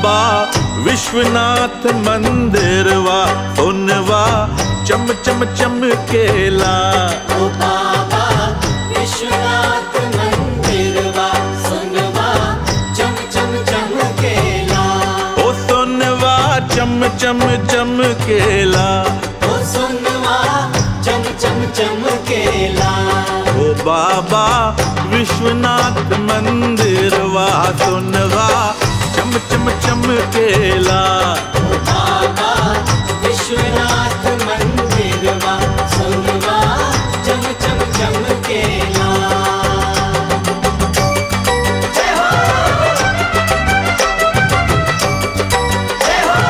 बाबा विश्वनाथ मंदिरवा सोनवा चम चम चमकेला ओ बाबा विश्वनाथ मंदिरवा सुनवा चम चम चमकेला ओ सोनवा चम चम चमकेला ओ सुनवा चम चम चमकेला ओ बाबा विश्वनाथ मंदिरवा सोनवा चम चम चमकेला ओ बाबा विश्वनाथ मंदिरवा सुनवा चम चम चमकेला जय हो जय हो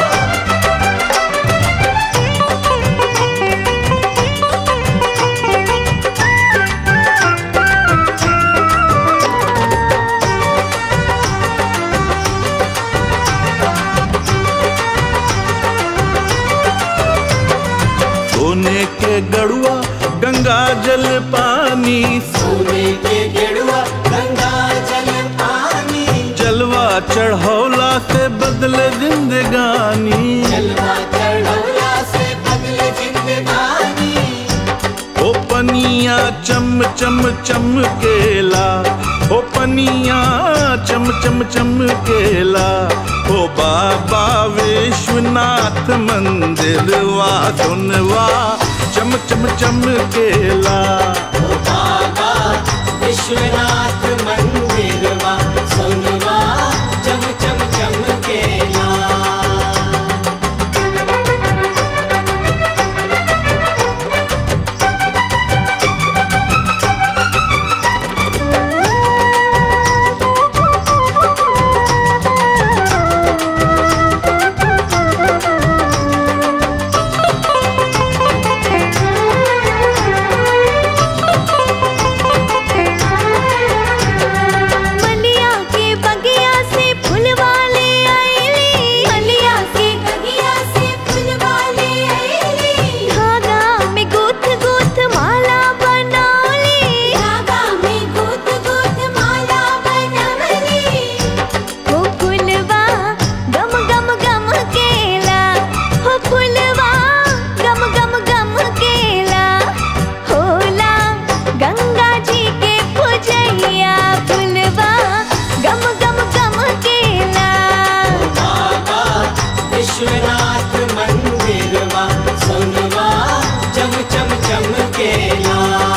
सोने के गड़ुआ गंगा जल पानी सोने के गेड़ुआ गंगा जल पानी जलवा चढ़ौला से बदले जिंदगानी जलवा चढ़ौला से बदले जिंदगानी ओ पनिया चम चम चमकेला ओ पनिया चम चम चमकेला ओ बाबा विश्वनाथ मंदिर वा सुनवा चम चम चमकेला ओ बाबा विश्वनाथ मंदिरवा सुनवा चम चम चमकेला मलिया के बगिया से फुलवाले आईली मलिया के बगिया से फुलवाले आईली धागा में गुथ गुथ माला बनौली धागा में गुथ गुथ माला बनवली हो फुलवा गम गम गम केला हो फुलवा गम गम गम केला होला गंगा जी के पूजैया फुलवा गम गम गम केला बाबा विश्वनाथ मंदिरवा सुनवा चम चम चमकेला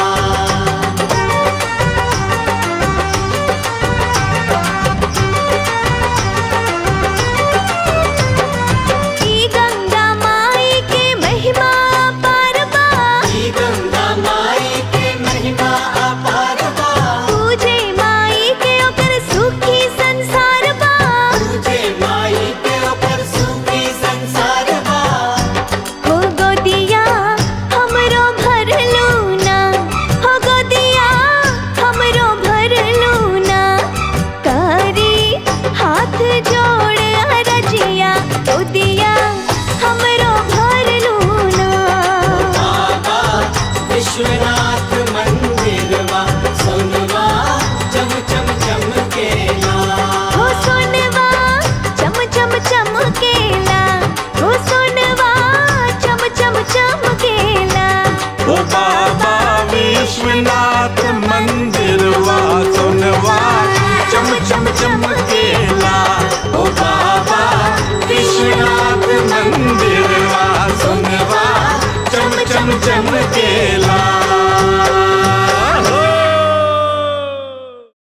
ई गंगा माई के महिमा परबा ई गंगा माई के महिमा अपार बा पूजे माई के ओकर सुखी संसार बा तुझे माई के ऊपर सुखी संसार बा हो गोदिया हमरो भर लूना हो गोदिया हमरो भर लूना कारी हाथ जोड़ रजिया गोदिया हमरो भर लूना बाबा विश्वनाथ मंदिरवा सुनवा चम चम चमकेला हो सोनवा चम चम चमकेला